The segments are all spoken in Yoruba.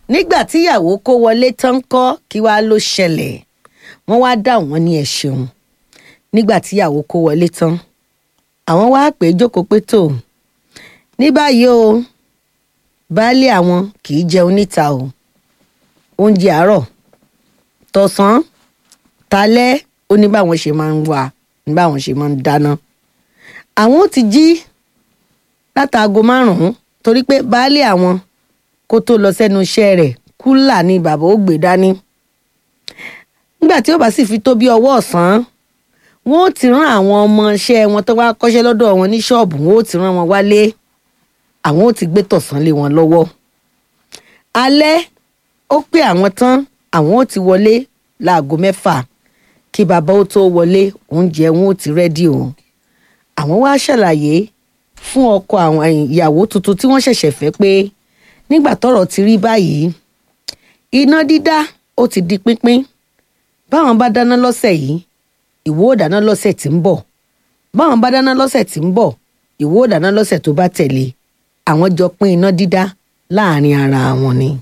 nígbà tíyàwó kó wọlé tán kọ́ kí wàá ló ṣẹlẹ̀ wọ́n wá dá wọn ní ẹ ṣeun nígbà tíyàwó kó wọlé tán àwọn wá pè é jókòó pé tó ní báyìí o baálé àwọn kì í jẹun níta o oúnjẹ àárọ̀ tọ̀sán talẹ́ ó ní báwọn ṣe máa ń wà ní báwọn ṣe máa ń dáná àwọn ó ti jí látàgò márùn-ún torí pé baálé àwọn kó tó lọ sẹ́nu iṣẹ́ rẹ̀ kúlà ni bàbá ó gbé dání nígbà tí ó bá sì fi tó bí ọwọ́ ọ̀sán wọn ó ti rán àwọn ọmọọṣẹ́ wọn tó wá kọ́ṣẹ́ lọ́dọ̀ wọn ní ṣọ́ọ̀bù wọn ó ti rán wọn wálé àwọn ó ti gbé tọ̀sán lé wọn lọ́wọ́ alẹ́ ó pé àwọn tán àwọn ó ti wọlé láago mẹ́fà kí bàbá ó tó wọlé oúnjẹ wọn ó ti rẹ́dí o àwọn wá ṣàlàyé fún ọkọ àwọn ìyàwó tuntun tí wọ́n ṣẹ̀ṣẹ̀ fẹ́ pé nígbà tọ́rọ̀ ti rí báyìí iná dídá ó ti di pínpín báwọn bá dáná lọ́sẹ̀ yìí ìwọ ò dáná lọ́sẹ̀ tí ń bọ̀ báwọn bá dáná lọ́sẹ̀ tí ń bọ̀ ìwọ ò dáná lọ́sẹ̀ tó bá tẹ̀lé àwọn jọ pín iná dídá láàrin ara wọn ni.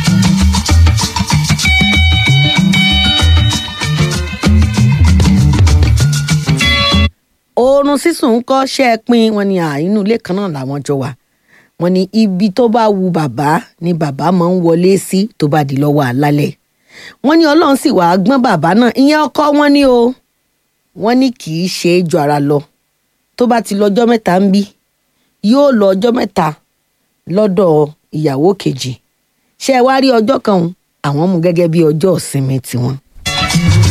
oorun sísùn ń kọ́ ṣe é pín wọn ni inú ilé kan náà làwọn jọ wà wọn ní ibi tó bá wu bàbá ni bàbá máa ń wọlé sí tó bá di lọ́wọ́ àlálẹ̀ wọn ní ọlọ́run sì wàá gbọ́n bàbá náà ìyẹn ọkọ wọn ni o wọn ní kì í ṣe é ju ara lọ tó bá ti lọ́jọ́ mẹ́ta ń bí yóò lọ ọjọ́ mẹ́ta lọ́dọ̀ ìyàwó kejì ṣé ẹ wá rí ọjọ́ kan àwọn mú gẹ́gẹ́ bí ọjọ́ ìsinmi tiwọn.